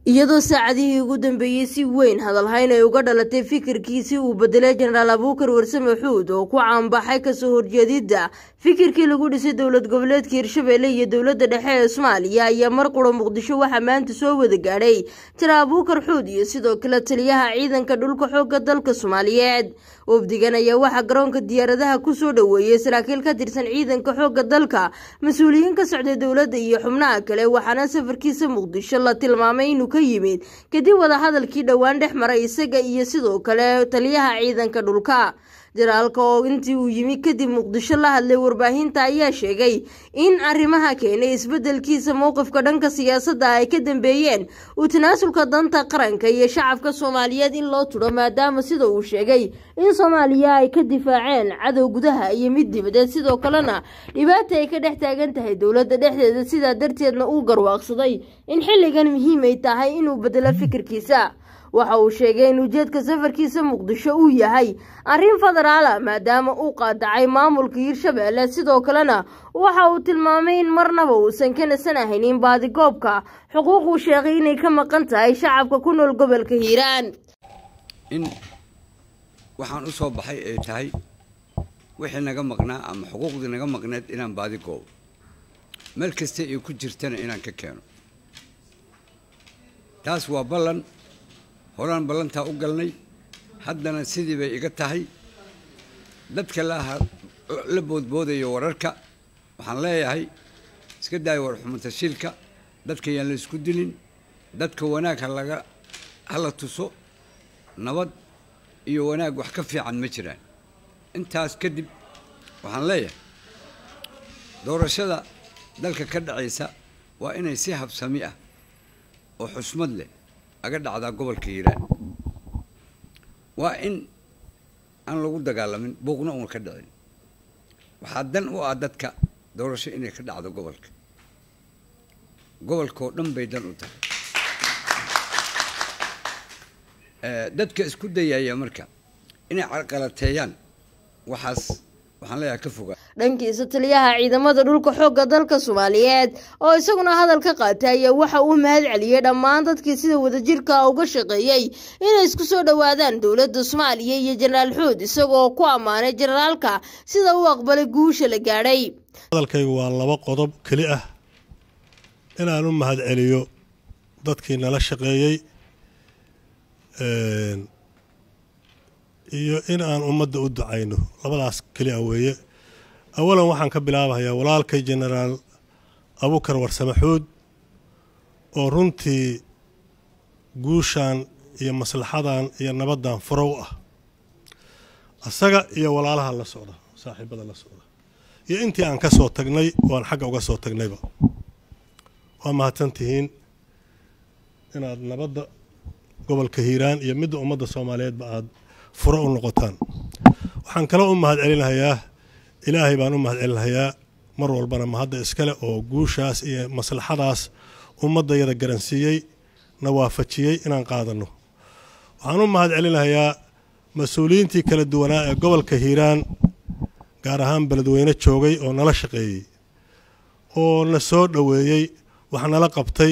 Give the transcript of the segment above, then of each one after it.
iyadoo saacadihii ugu dambeeyey si weyn hadalhayn ay uga dhalatay fikirkiisii uu bedelay jenaraal abuukar warsame xuud oo ku caanbaxay kasoo horjeedidda fikirkii lagu dhisay dowlad goboleedka hirshabelle iyo dowladda dhexe ee soomaaliya ayaa mar qura muqdisho waxaa maanta soo wada gaadhay jira abuukar xuud iyo sidoo kale taliyaha ciidanka dhulka xoogga dalka soomaaliyeed wafdigan ayaa waxaa garoonka diyaaradaha kusoo dhoweeyey saraakiil ka tirsan ciidanka xoogga dalka mas-uuliyiin ka socday dowladda iyo xubnaha kale waxaana safarkiisa muqdisho la tilmaamay inuu ka yimid kadib wadahadalkii dhowaan dhex maray isaga iyo sidoo kale taliyaha ciidanka dhulka jaraalka oo intii uu yimi kadib muqdisho la hadlay warbaahinta ayaa sheegay in arrimaha keenay isbedelkiisa mowqifka dhanka siyaasadda ay ka dambeeyeen uu tanaasulka danta qaranka iyo shacabka soomaaliyeed in loo tudho maadaama sida uu sheegay in soomaaliya ay ka difaaceen cadow gudaha iyo mid dibadeed sidoo kalena dhibaata ay ka dhex taagan tahay dowladda dhexdeeda sidaa darteedna uu garwaaqsaday in xilligan muhiim ay tahay inuu bedelo fikirkiisa waxa uu sheegay in ujeedka safarkiisa muqdisho uu yahay arrin federaala maadaama uu qaadacay maamulka hirshabelle sidoo kalena waxa uu tilmaamay in marnaba uusan ka nasanahaynin baadigoobka xuquuq uu sheegay inay ka maqan tahay shacabka ku nool gobolka hiiraan in waxaan u soo baxay ay tahay wixii naga maqnaa ama xuquuqdii naga maqneed inaan baadigoobo meel kasta ay ku jirtana inaan ka keeno taas waa ballan horaan ballantaa u galnay haddana sidii bay iga tahay dadka la boodboodayo wararka waxaan leeyahay iska daaya warxumatashiilka dadka yaan la isku dilin dadka wanaag halaga hala tuso nabad iyo wanaag wax ka fiican ma jiraan intaas kadib waxaan leeyahay doorashada dalka ka dhacaysa waa inay si habsami ah oo xusmad leh aga dhacdaa gobolka hiiraan waa in aan lagu dagaalamin buuqna uuna ka dhicin waxaa dan u ah dadka doorasho inay ka dhacdo gobolka gobolkaoo dhan bay dan u tahay dadka isku dayaya marka inay carqalateeyaan waxaas waxaan leeyahay ka fogaa dhankiisa taliyaha ciidamada dhulka xoogga dalka soomaaliyeed oo isaguna hadal ka qaatay ayaa waxa uu mahad celiyey dhammaan dadkii sida wadajirka uga shaqeeyey inay isku soo dhowaadaan dowladda soomaaliya iyo jenaraal xuud isagoo ku ammaanay jenaraalka sida uu aqbalay guusha la gaadhay hadalkaygu waa laba qodob keli ah inaan u mahad celiyo dadkii nala shaqeeyey iyo in aan ummadda u ducayno labadaas keli ah weeye awalan waxaan ka bilaabahayaa walaalkay jenaraal abukar warsame xuud oo runtii guushan iyo maslaxadan iyo nabaddan furow ah asaga iyo walaalaha la socda saaxiibada la socda iyo intii aan ka soo tagnay oo aan xagga uga soo tagnayba waa mahadsan tihiin inaad nabadda gobolka hiiraan iyo midda ummadda soomaaliyeedba aada furo u noqotaan waxaan kaloo u mahad celinahayaa ilaahay baan u mahad celinahayaa mar walbana mahadda iskale oo guushaas iyo maslaxadaas ummaddayada garansiiyey na waafajiyey inaan qaadanno waxaan u mahad celinahayaa mas-uuliyiintii kala duwanaa ee gobolka hiiraan gaar ahaan beledweyne joogay oo nala shaqeeyey oo na soo dhoweeyey wax nala qabtay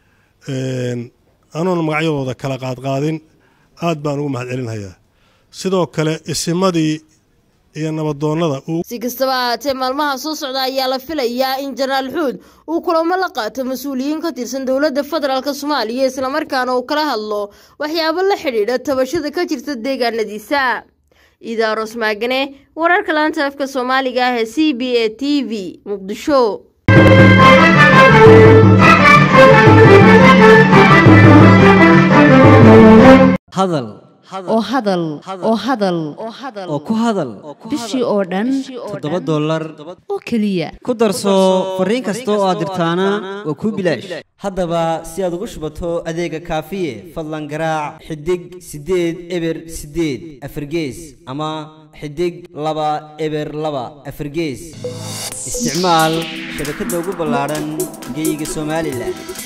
anuuna magacyadooda kala qaadqaadin aad baan ugu mahad celinahayaa sidoo kale isimadii iyo nabadoonnada si kastaba ahaatee maalmaha soo socda ayaa la filayaa in jenaraal xuud uu kulamo la qaato mas-uuliyiin ka tirsan dowladda federaalk soomaaliya islamarkaana uu kala hadlo waxyaabo la xidhiidha tabashada ka jirta deegaanadiisa idaaros maagane wararka laanta afka soomaaliga ah ee c b a t v muqdisho hadal oo hadal oo hadal oo ku hadal bishii oo dhan toddoba dollar oo keliya ku darso fariin kasta oo aad dirtaana waa kuu bilaash haddaba si aad ugu shubato adeega kaafiye fadlan garaac xidig siddeed eber siddeed afargees ama xidig laba eber laba afargees isticmaal shabakadda ugu ballaadhan geyga somalilan